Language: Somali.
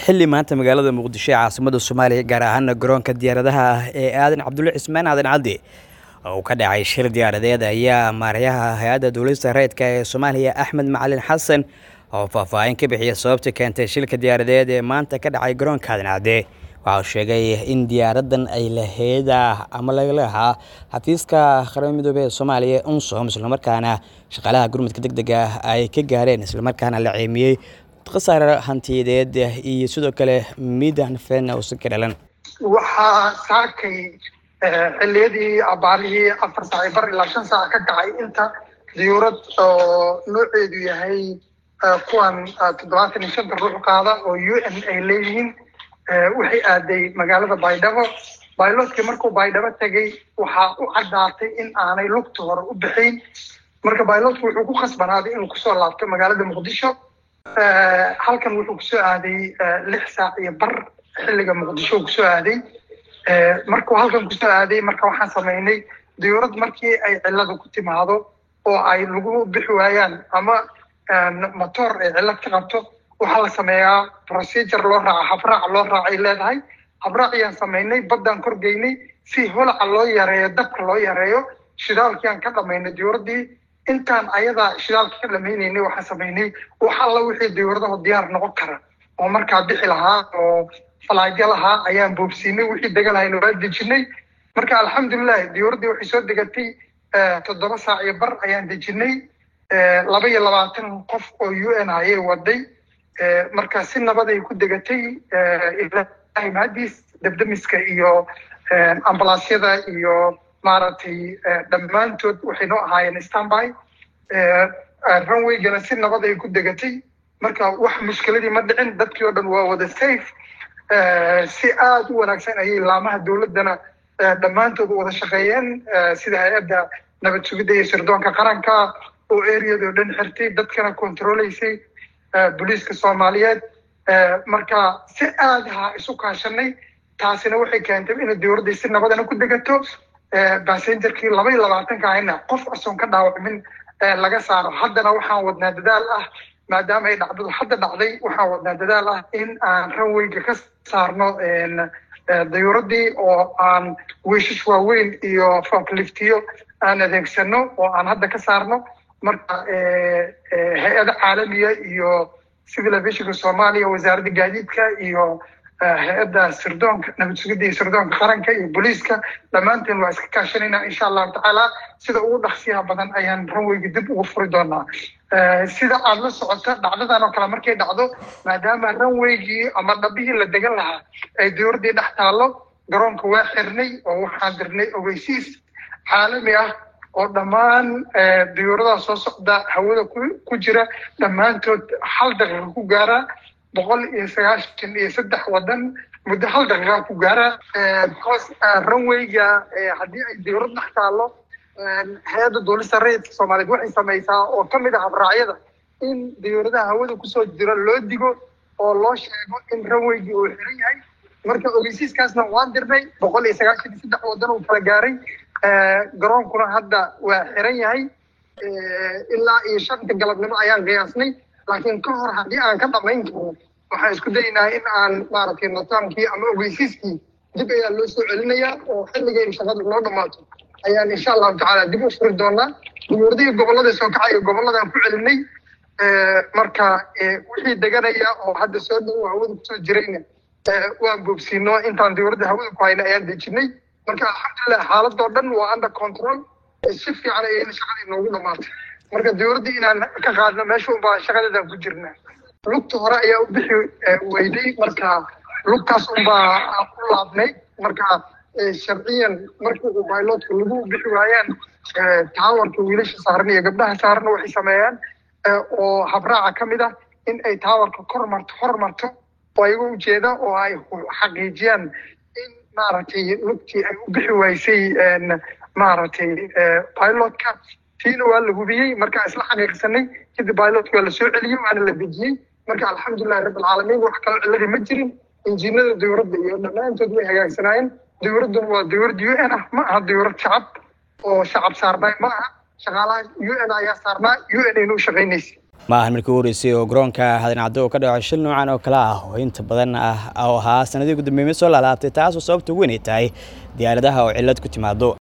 xilli maanta magaalada muqdisho ee caasimada soomaaliya gaar ahaana garoonka diyaaradaha ah ee aadan cabdulle cismaan aadan caddi oo ka dhacay shir diyaaradeed ayaa maaryaha hay-adda duulista rayidka ee soomaaliya axmed macalin xasan oo faahfaahin ka bixiya sababta keentay shilka diyaaradeed ee maanta ka dhacay garoonka aadan cadde waxa uu sheegay in diyaaradan ay lahayd ama laga lahaa xafiiska qaramada midoobey ee soomaaliya unsom islamarkaana shaqaalaha gurmudka deg dega ah ay ka gaareen islamarkaana la ceemiyey khasaare hantiyadeed iyo sidoo kale midan fen uusan ka dhalan waxaa saakay xiliyadii abaarihii afar saac bar ilaa shan saac ka kacay inta diyuurad oo nooceedu yahay kuwan toddobaatan iyo shanta ruux qaada oo u n ay leeyihiin waxay aaday magaalada baydhabo bayloodkii markuu baydhabo tegay waxaa u caddaatay in aanay lugta hore u bixin marka bayloodku wuxuu ku khasbanaaday inuu kusoo laabto magaalada muqdisho halkan wuxuu kusoo aaday lix saac iyo bar xilliga muqdisho kusoo aaday markuu halkan kusoo aaday marka waxaan samaynay diyuurad markii ay cilada ku timaado oo ay lagu bixi waayaan ama motor ay cilad ka qabto waxaa la sameeyaa procedure loo raaca habraac loo raacay leedahay habraac ayaan samaynay baddaan korgeynay si holaca loo yareeyo dabka loo yareeyo shidaalkiaan ka dhamaynay diyuuraddii intaan ayadaa shidaalka ka dhamaynaynay waxaan samaynay wax alla wixii diyuuradaho diyaar noqon kara oo markaa bixi lahaa oo falaagyo lahaa ayaan boobsiinay wixii deganahayna waa dejinay marka alxamdulilah diyuuraddii waxay soo degatay toddoba saac iyo bar ayaan dejinay laba iyo labaatan qof oo u n ayay waday marka si nabad ay ku degatay ilahay mahadiis debdemiska iyo ambalaasyada iyo maaragtay dhammaantood waxay noo ahaayeen stanby runwaygana si nabad ay ku degatay marka wax mushkiladii ma dhicin dadkii oo dhan waa wada safe si aada u wanaagsan ayay laamaha dowladdana dhammaantood wada shaqeeyeen sida hay-adda nabad sugidda iyo sirdoonka qaranka oo areado dhan xirtay dadkana controlaysay booliiska soomaaliyeed marka si aada ha isu kaashanay taasina waxay keentay inay dowladdii si nabadana ku degato basengerkii laba iyo labaatanka ahayna qof asoon ka dhaawacmin laga saaro haddana waxaan wadnaa dadaal ah maadaama ay dhacdadu hadda dhacday waxaan wadnaa dadaal ah in aan ranwayga ka saarno dayuuraddii oo aan weyshash waaweyn iyo fokliftiyo aan adeegsano oo aan hadda ka saarno marka hay-ada caalamiya iyo civil aviationka soomaaliya wasaaradda gaadiidka iyo hay-adda sirdoonka nabad sugidda iyo sirdoonka qaranka iyo booliiska dhammaanteen waa iska kaashanayna insha allahu tacaala sida ugu dhaqsiyaha badan ayaan ranwayga dib ugu furi doonaa sida aada la socota dhacdadan oo kale markay dhacdo maadaama ranwaygii ama dhabihii la degan lahaa ay diyuuraddii dhex taallo garoonka waa xirnay oo waxaan dirnay ogeysiis caalami ah oo dhammaan diyuuradaha soo socda hawada ku jira dhammaantood hal daqiiqa ku gaara boqol iyo sagaashan iyo saddex wadan muddo hal daqiiqa ku gaara because runwayga haddii ay diyuurad dhex taallo hay-adda duulista rayidka soomaaliyeed waxay samaysaa oo ka mid ah habraacyada in diyuuradaha hawada kusoo jira loo digo oo loo sheego in runwaygii uu xiran yahay marka ogeysiiskaasna waan dirnay boqol iyo sagaashan iyo saddex wadan uu kala gaaray garoonkuna hadda waa xiran yahay ilaa iyo shanta galabnimo ayaan qiyaasnay laakiin ka hor haddii aan ka dhamayn karno waxaan isku daynaa in aan maaragtay notaamkii ama ogeysiiskii dib ayaa loo soo celinayaa oo xilligay shaqada noo dhammaato ayaan insha allahu tacaala dib u furi doonaa diyuuradihii gobollada soo kacaya gobolladaan ku celinay marka wixii deganaya oo hadda soo dhow hawada kusoo jirayna waan boobsiino intaan diyuuradda hawada ku hayna ayaan dejinay marka alxamdulilah xaaladoo dhan waa under control si fiican ayayna shaqadii noogu dhamaatay marka diyuuraddii inaan ka qaadno meesha unbaa shaqadeedaan ku jirnaa lugta hore ayaa u bixi weyday marka lugtaas unbaa u laabnay marka sharciyan markii uu bailotka lagu bixi waayaan taawarka wiilasha saaran iyo gabdhaha saaran waxay sameeyaan oo habraaca ka mid ah in ay taawarka kor marto hor marto oo ayaga ujeeda oo ay xaqiijiyaan in maaragtay lugtii ay u bixi waysay maaragtay pilotka tiina waa la hubiyey markaa isla xaqiiqsanay kadib pilotka waa la soo celiyey waana la dejiyey marka alxamdulilahi rabbilcaalamiin wax kaloo cilladii ma jirin injiinada diyuuradda iyo dhammaantood way hagaagsanaayeen diyuuradduna waa diyuurad u n ah ma aha diyuurad shacab oo shacab saarnay ma aha shaqaalaha u n ayaa saarnaa u n aynu u shaqaynaysa ma ahan markii u horeysay oo garoonka hadan cadde uu ka dhaco shil noocan oo kale ah oo inta badan ah oo ahaa sanadii ugu dambeeyay soo laalaabtay taasoo sababta weyn ay tahay diyaaradaha oo cillad ku timaado